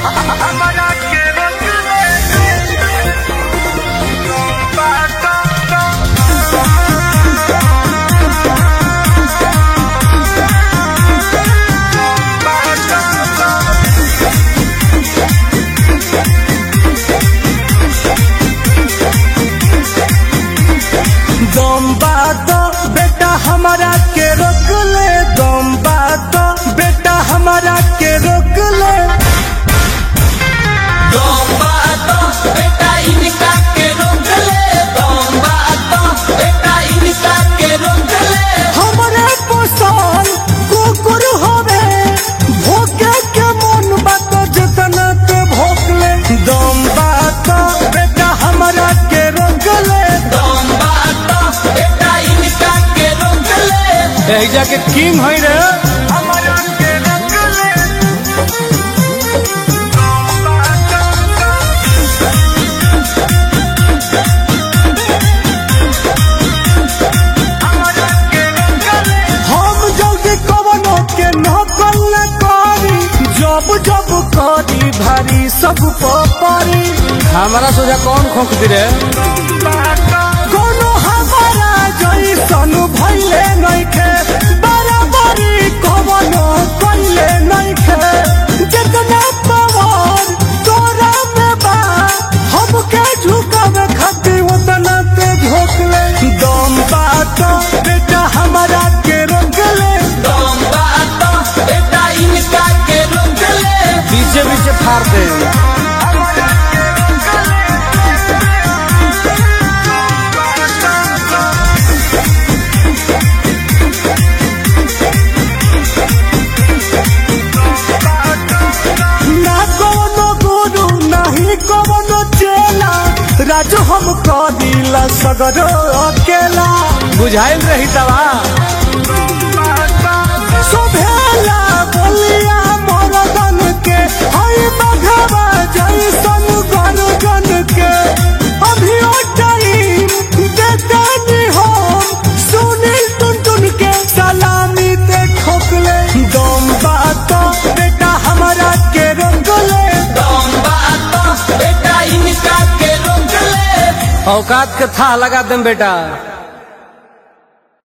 हमरा के रंग ले बाटा दम बात बेटा हमारा के रोक ले दम बात बेटा हमारा के रोक ले हमरे पोसल कुकुर होवे भोके के मन बात जतना के भोक ले दम बात बेटा हमारा के रोक ले एही जाके किंग होई रे हमरा के रंग ले हमरा के रंग ले हम जल्दी कवनो के नकल न करी जब जब करी भारी सब परी हमारा सोचा कौन खोखती रे कोनो हमारा जैसन भइले नइखे बराबरी कवनो कइले नइखे जितना पावर तोरा में बा हमके झुकावे खातिर उतना ते झोंकले दम बात बेटा हमारा के रोकले पीछे पीछे फाड़ दे ना कोनो गुरु नहीं कोनो चेला राजू हम दिला सगरो अकेला बुझाइल रही तवा शोभेला बोलिया मरदन के हई बघवा जैसन गरजन के अभी ओ टाइम देते नी हम सुनील टुन टुन के सलामी ते ठोकले दम बात बेटा हमारा के रंगले औकात के था लगा दम बेटा